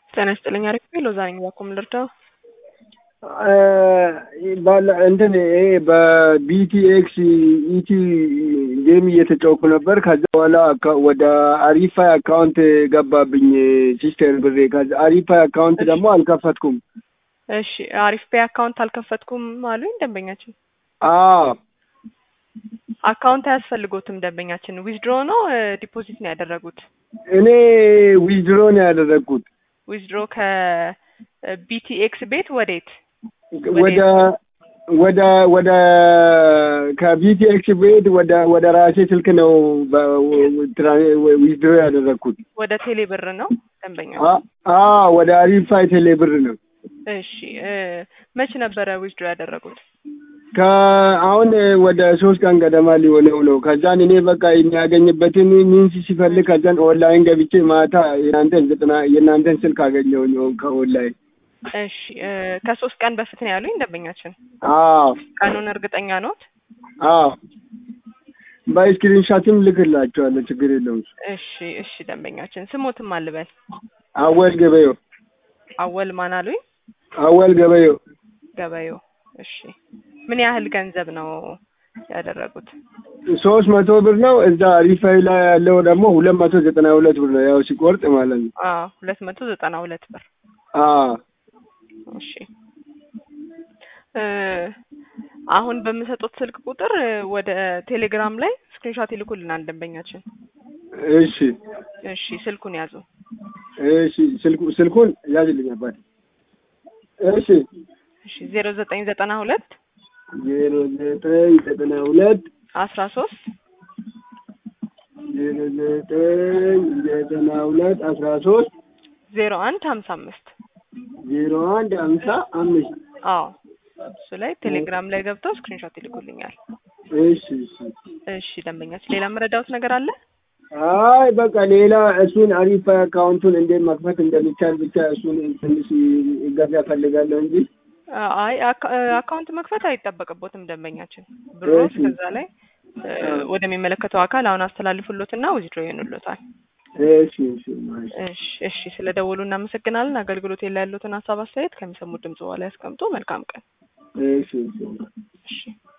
ጤና ይስጥልኝ። አሪፍ ሎዛ ነኝ። ባኩም ልርዳው? ባለ እንትን ይሄ በቢቲኤክስ ኢቲ ጌም እየተጫወኩ ነበር። ከዛ በኋላ ወደ አሪፋይ አካውንት ገባብኝ ሲስተር ብሬ። ከዛ አሪፋይ አካውንት ደግሞ አልከፈትኩም። እሺ አሪፍ ፔይ አካውንት አልከፈትኩም አሉኝ ደንበኛችን። አዎ አካውንት አያስፈልጎትም ደንበኛችን። ዊዝድሮ ነው ዲፖዚት ነው ያደረጉት? እኔ ዊዝድሮ ነው ያደረግኩት። ዊዝድሮ ከቢቲኤክስ ቤት ወዴት? ወደ ወደ ወደ ከቢቲኤክስ ቤት ወደ ወደ ራሴ ስልክ ነው ዊዝድሮ ያደረግኩት። ወደ ቴሌ ብር ነው ደንበኛ? አዎ ወደ አሪፋይ ቴሌ ብር ነው። እሺ መች ነበረ ዊዝድሮ ያደረጉት? ከአሁን ወደ ሶስት ቀን ገደማ ሊሆነው ነው። ከዛን እኔ በቃ የሚያገኝበትን ሚንስ ሲፈልግ ከዛን ኦንላይን ገብቼ ማታ የናንተን ዘጠና የእናንተን ስልክ አገኘሁኝ ከኦንላይን። እሺ ከሶስት ቀን በፊት ነው ያሉኝ ደንበኛችን። አዎ ቀኑን እርግጠኛ ኖት? አዎ በስክሪንሻትም ልክላቸዋለሁ፣ ችግር የለውም። እሺ እሺ ደንበኛችን ስሞትም አልበል። አወል ገበዮ። አወል ማን አሉኝ? አወል ገበዮ። ገበዮ እሺ ምን ያህል ገንዘብ ነው ያደረጉት? ሶስት መቶ ብር ነው። እዛ ሪፋይ ላይ ያለው ደግሞ ሁለት መቶ ዘጠና ሁለት ብር ነው። ያው ሲቆርጥ ማለት ነው። አዎ ሁለት መቶ ዘጠና ሁለት ብር። አዎ እሺ አሁን በምሰጡት ስልክ ቁጥር ወደ ቴሌግራም ላይ ስክሪንሾት ይልኩልናል ደንበኛችን። እሺ እሺ ስልኩን ያዙ። እሺ ስልኩ ስልኩን ያዝልኝ አባቴ። እሺ እሺ ዜሮ ዘጠኝ ዘጠና ሁለት ዜሮ ዘጠኝ ዘጠና ሁለት አስራ ሶስት ዜሮ ዘጠኝ ዘጠና ሁለት አስራ ሶስት ዜሮ አንድ ሀምሳ አምስት ዜሮ አንድ ሀምሳ አምስት አዎ እሱ ላይ ቴሌግራም ላይ ገብተው ስክሪንሾት ይልኩልኛል። እሺ እሺ እሺ ደንበኛችን ሌላ የምረዳውት ነገር አለ? አይ በቃ ሌላ እሱን አሪፍ አካውንቱን እንዴት መክፈት እንደሚቻል ብቻ እሱን ትንሽ እገዛ እፈልጋለሁ እንጂ አይ አካውንት መክፈት አይጠበቅቦትም ደንበኛችን። ብሮስ ከዛ ላይ ወደሚመለከተው አካል አሁን አስተላልፉሎትና ዊዝድሮ ይሆኑሎታል። እሺ እሺ እሺ እሺ ስለ ደወሉ እናመሰግናለን። አገልግሎት ላይ ያሉትን ሀሳብ አስተያየት ከሚሰሙት ድምጽ በኋላ ያስቀምጡ። መልካም ቀን። እሺ እሺ እሺ